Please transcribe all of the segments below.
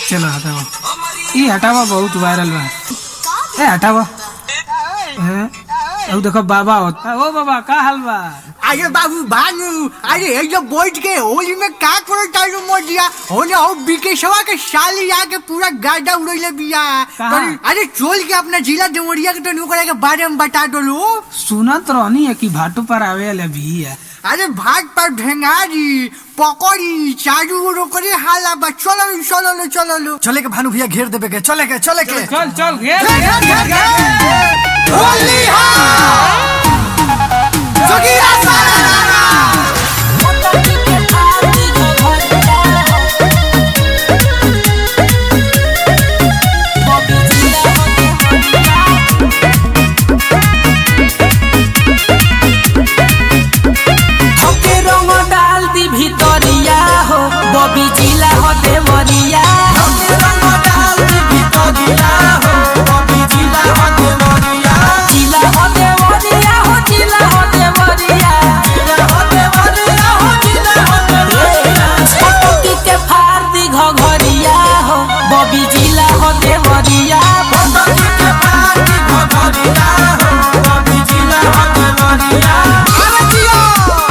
चलो हटाओ ई हटावा बहुत वायरल बा ए हटावा ए, अब देखो बाबा होता ओ बाबा का हाल बा अरे बाबू भानु अरे ये जो बैठ के होली में का करो चालू मोदिया होने हो बिकेशवा के साली आके पूरा गाड़ा उड़ैले बिया कहाँ? अरे- अरे चोल के अपना जिला देवरिया के तो नुकरा के बारे में बता दो लो सुनत रहनी है कि भाटू पर आवे वाला भी है अरे भाग पर भेंगारी पकड़ी चारू ओरो करे हाला बा चलो लो, चलो लो चलो लो चले के भानु भैया घेर देबे के चले के चले के चल चल घेर घेर, घेर, घेर, घेर। होली हा जोगिया सारा ओके रंग डाल दी भितरिया हो बबी जिला हो देवरिया ओके रंग डाल दी भितरिया हो बबी जिला हो देवरिया जिला हो देवरिया हो जिला हो देवरिया जिला हो देवरिया हो जिला हो देवरिया छोटकी के फाड़ दी घघरिया हो बबी जिला हो देवरिया छोटकी के फाड़ दी घघरिया हो बबी जिला हो देवरिया अरे जियो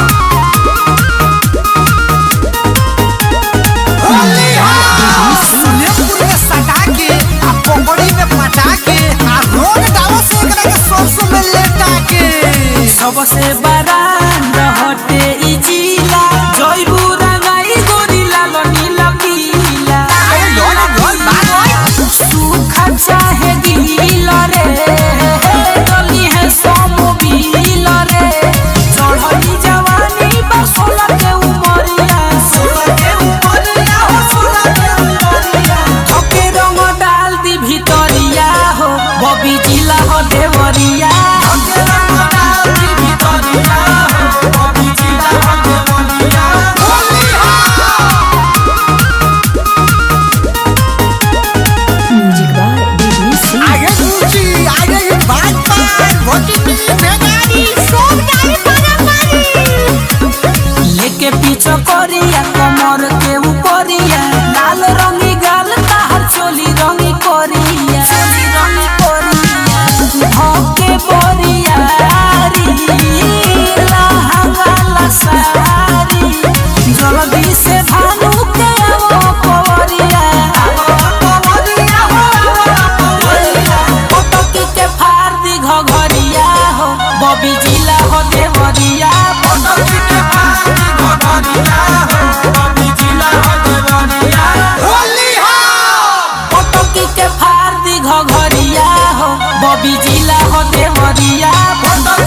होली हा सुलेपुर में सटा के आ पोंगड़ी में पटा के आ रोड दावा से एकरा के सरसों में लेटा के सबसे बरान रहते ई जिला जयबू रंगाई गोरी लाल नील पीला अरे ढोल ढोल बात सूखा चाहे गीला रे गली है सोमोबिल रे चढ़ली जवानी बा सोलह के उमरिया सोलह के उमरिया हो सोलह के उमरिया ओके रंग डाल दी भितरिया हो बबी जिला हो देवरिया ओके रंग डाल दी भितरिया हो बबी जिला हो देवरिया होली हा आगे ऊंची आगे ये बात पर भोटी में बेगारी सोम डाली परमारी लेके पीछे करिया कमर के ऊपरिया लाल रंगी गाल ताहर चोली रंगी करिया चोली रंगी करिया भोके बोरिया लहंगा सारी जल्दी से भानु के आवो पवरिया पवरिया हो पटकी के फाड़ दी घघरिया हो बबी जिला हो देवरिया पटकी के फाड़ दी घघरिया हो बबी जिला हो देवरिया होली हा पटकी के फाड़ दी घघरिया हो बबी जिला हो देवरिया पटकी